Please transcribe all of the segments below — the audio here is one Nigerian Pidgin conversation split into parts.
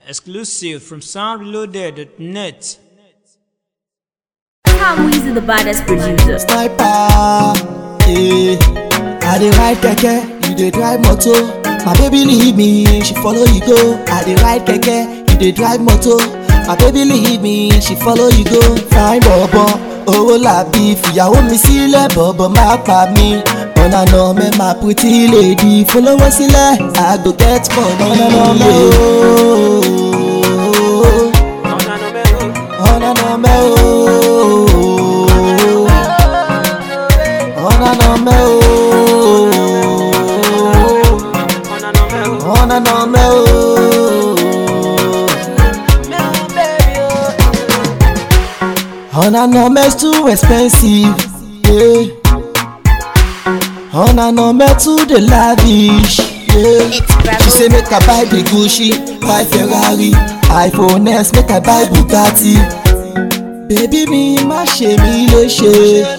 Exclusive from soundreloaded.net. Tom Weezy, the baddest producer. sniper. Yeah. I dey ride keke, you dey drive motor. My baby leave me, she follow you go. I dey ride keke, you dey drive motor. My baby leave me, she follow you go. Fine bọ̀bọ̀, owó làbí fìyàwó mi sílẹ̀ bọ̀bọ̀ má pa mí. Ọ̀nà nà mẹ́ my pretty lady fọlọ́wọ́ sílẹ̀, I go get money. Ọ̀nà nà mẹ́ ooo. Ọ̀nà nà mẹ́ ooo. Ọ̀nà nà mẹ́ ooo. Ọ̀nà nà mẹ́ ooo. Ọ̀nà nà mẹ́ too expensive. Yeah. Ọ̀nà nà mẹ́ too dey lavish. Yeah. She say make I buy the Gucci, buy Ferrari, iPhone X, make I buy Bugatti. Bébí mi má ṣe mí léṣe.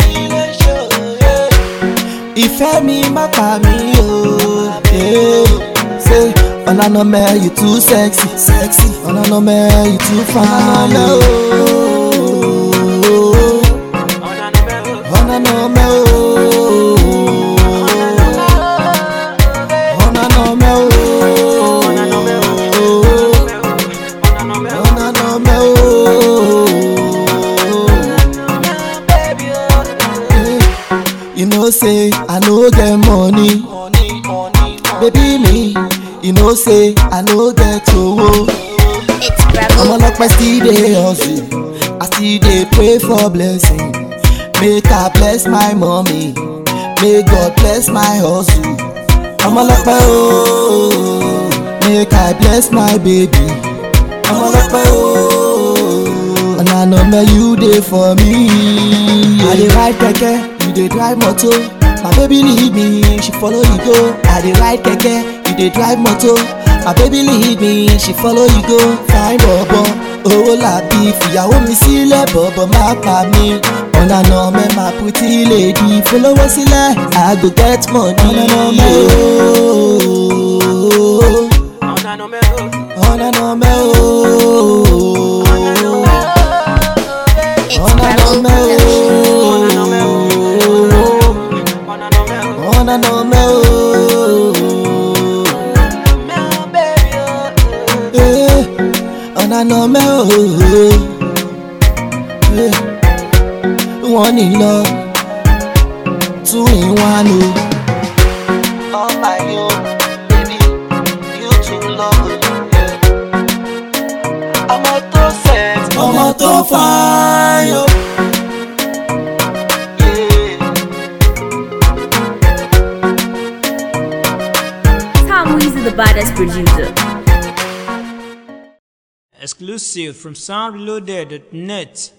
Ìfẹ́ mi má pa mí o. Yeah. Say ọ̀nà mẹ́ you too sexy. sexy. ọ̀nà mẹ́ you too fine. o. ọ̀nà mẹ́ o. ọ̀nà mẹ́ o. ọ̀nà mẹ́ o. You know say I no get money. Baby me, you know say I no get owó. It's Bravo. ọmọlọpẹ still dey hustle i still dey pray for blessing make i bless my mommy may god bless my hustle ọmọlọpẹ ooo make i bless my baby ọmọlọpẹ ooo ọ̀nànàmẹ you dey for me. i dey ride keke you dey drive motor my baby leave me she follow you go i dey ride keke you dey drive motor my baby leave me she follow you go fine bọ̀bọ̀ owó làbí fìyàwó mi sílẹ̀ bọ̀bọ̀ má pa mí ọ̀nà nà mẹ́ my pretty lady fọlọ́wọ́ sílẹ̀ i go get money. ọ̀nà nà mẹ́ ooo ọ̀nà nà mẹ́ ooo It's ọ̀nà nà Bravo. mẹ́ ooo ọ̀nà nà mẹ́ ooo. Eh, ọ̀nà nà mẹ́ ooo. Eh, wọ́n ní lọ two in one o. All my own, baby, you too love ọmọ tó sex ọmọ tó fine o. Tom Weezy, the baddest producer. Exclusive from soundreloaded.net.